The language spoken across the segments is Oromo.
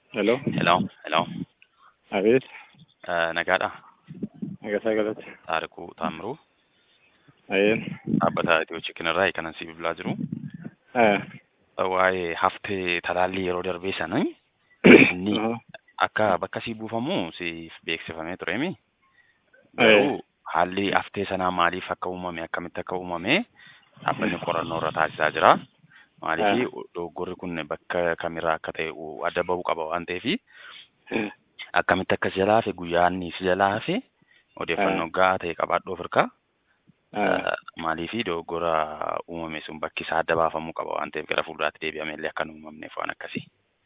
Hello. Hello, hello. Abeet. Eh, Nagaadha. Nagasaa galata. Taarikuu Taamiruu. Ayeen. Dhaabbata Itiyoo Chikinirraa kanan si bilbilaa jiru. Eh. Waa'ee haftee talaallii yeroo darbee sana inni Aha. akka bakka sii buufamu siif beeksifamee tureemi. Garuu haalli haftee sanaa maaliif akka uumame akkamitti akka uumame dhaabbanni qorannoo irra taasisaa jira. Maaliif dogoggorri kun bakka kamirraa akka ta'e adda bahuu qaba waan ta'eef akkamitti akka si jalaa hafe guyyaa inni si jalaa hafe odeeffannoo gahaa ta'e qabaadhu of hirkaa. Maaliif dogoggora uumame sun bakki isaa adda baafamuu qaba waan ta'eef gara fuulduraatti deebi'amee illee akka hin uumamneef waan akkasii.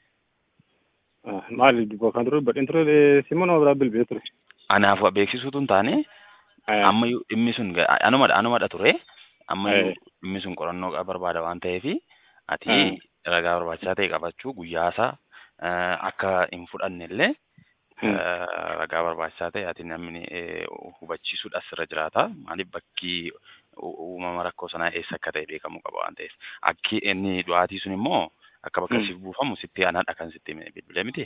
Maali dubbo kan ture badhin ture Simoon nama biraa bilbilee ture. Anaaf beeksisuutu hin taane ammayyuu dhimmi sun anumadha anumadha ture ammayyuu dhimmi sun qorannoo barbaada waan ta'eef ati ragaa barbaachisaa ta'e qabachuu guyyaasaa akka hin fudhanne illee ragaa barbaachisaa ta'e ati namni hubachiisuudhaaf sirra jiraata. Maaliif bakki uumama rakkoo sanaa eessa akka ta'e beekamuu qaba waan ta'eef. Akki inni du'aatii sun immoo akka bakka siif buufamu sitti anaadha kan sitti bilbilee miti.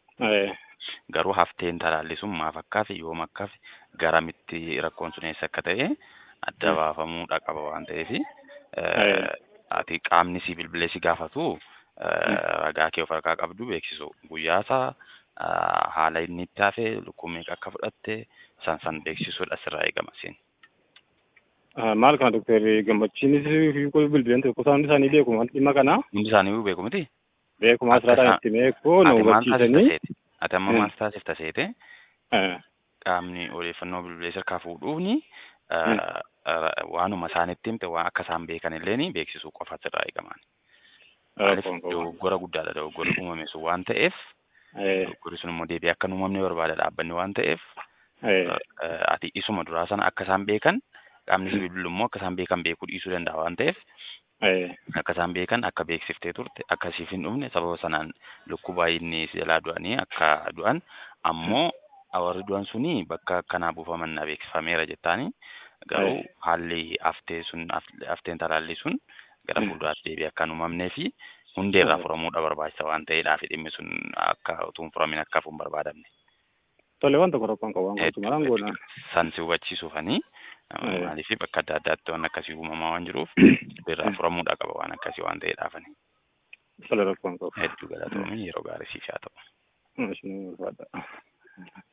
Garuu hafteen talaalli sun maaf akkaafi yoom akkaafi garamitti rakkoon sun eessa akka ta'e adda baafamuudha qaba waan ta'eef ati qaamni si bilbilee si gaafatu ragaa kee of harkaa qabdu beeksisu guyyaasaa haala inni itti hafe lukkuu meeqa akka fudhatte san san beeksisuudha sirraa eegama siin. Maal kana doktorri gammachiinis bilbileen ture kutaan hundi isaanii beeku dhimma kana. Hundi isaanii beeku miti. Beeku maasiraadhaan itti beeku na hubachiisanii. Ati amma maal taasifta seete qaamni odeeffannoo bilbilee sirkaa fuudhuuni waanuma isaanitti himte waan akka isaan beekan illee beeksisuu qofa sirraa eegaman. Maaliif dogoggora guddaadha dogoggorri uumame sun waan ta'eef dogoggorri sun immoo deebi'ee akka hin uumamne barbaada dhaabbanni waan ta'eef ati isuma duraa sana akka isaan beekan qaamni si bilbilu immoo akka isaan beekan beekuu dhiisuu danda'a waan ta'eef akka isaan beekan akka beeksiftee turte akka siif hin dhufne sababa sanaan lukkuu baay'inni si jalaa du'anii akka du'an ammoo warri du'an suni bakka akkanaa buufaman na beeksifameera jettaani garuu haalli haftee sun hafteen talaallii sun gara fuulduraatti deebi'ee akka hin uumamnee fi hundeerraa furamuudha barbaachisa waan ta'eedhaaf dhimmi sun akka utuu hin furamin akka hafu hin barbaadamne. Tole waan tokko rakkoon qabu waan gochuun maraan goona. San si hubachiisuufanii maaliif bakka adda addaatti waan akkasii uumamaa waan jiruuf irraa furamuudha qaba waan akkasii waan ta'eedhaafani. Tole rakkoon qabu. Hedduu galatoomii yeroo gaarii siif haa ta'u. Maashiniin barbaada.